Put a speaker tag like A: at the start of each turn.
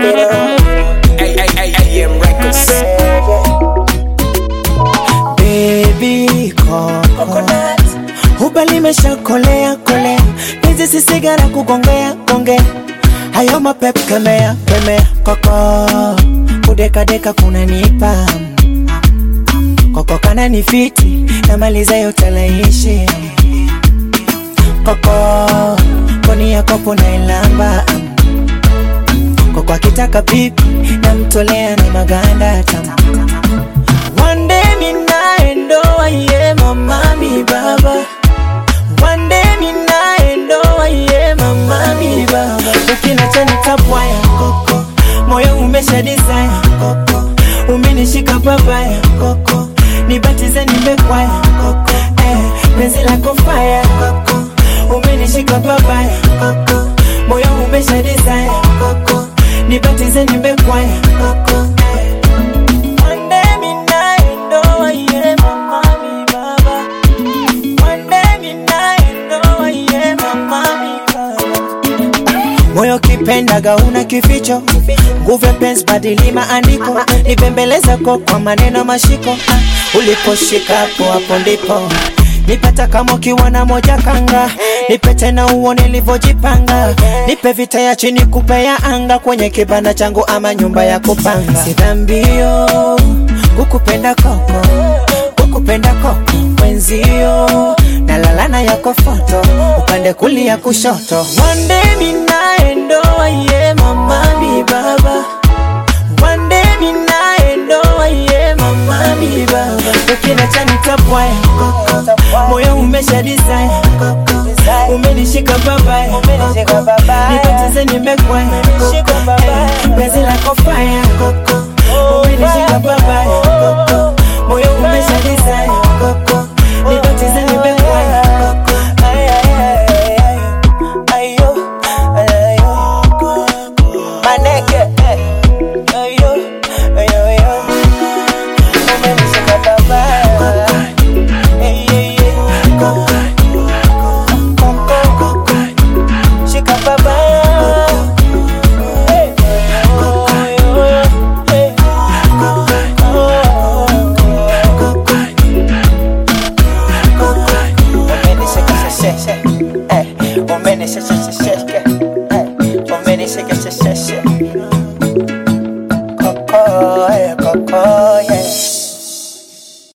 A: AM Records.
B: Baby coconut Huba limeshakolea kolea Hizi si sigara kugongea gongea Hayo mapep kemea kemea Koko Kudeka deka kunanipa Koko kana ni fiti Namaliza yote laishi Koko Koni ya kopo na ilamba Koko akitaka pipi Namtolea na maganda tamu One day ninaendoa ye mama mi baba One day ninaendoa ye mama mi baba Ukinacha nitabwaya koko Moyo umesha desire koko Umenishika babaya koko Nibatize nimekwaya koko eh, Penzi lako fire koko Umenishika babaya koko Moyo umesha desire koko Nibatize nimekwaya koko eh. One day ninaendoa ye mama mi baba One day ninaendoa ye mama mi baba Moyo kipendaga una kificho Nguvu ya penzi badili maandiko Nibembeleza kwa kwa maneno mashiko Ah, Uliposhika hapo hapo ndipo Nipata kama ukiwa na moja kanga Nipe tena uone nilivyojipanga Nipe vita ya chini kupe ya anga Kwenye kibanda changu ama nyumba ya kupanga Si dhambio kukupenda koko Kukupenda koko wenzio Nalalana yako foto Upande kulia kushoto One day ninaendoa ye mama mi baba One day ninaendoa ye mama mi baba Ukinacha nitabwaya koko Moyo umesha desire koko Umenishika babaya koko Nipoteze nimekwaya koko Eh, Penzi lako fire koko Umenishika babaya koko Moyo umesha desire koko Nipoteze nimekwaya koko Ay, ay, ay, ay, ay. Ayo, ay, ayo. Maneke, eh. Ayo, ayo, ayo. Umenishika babaya. Eh, eh, eh. Koko. Koko, koko. Shika babaya. Eh, oh, oh, oh, eh. Koko. Umenishika, she, she, she. Eh, umenishika, she, she, she.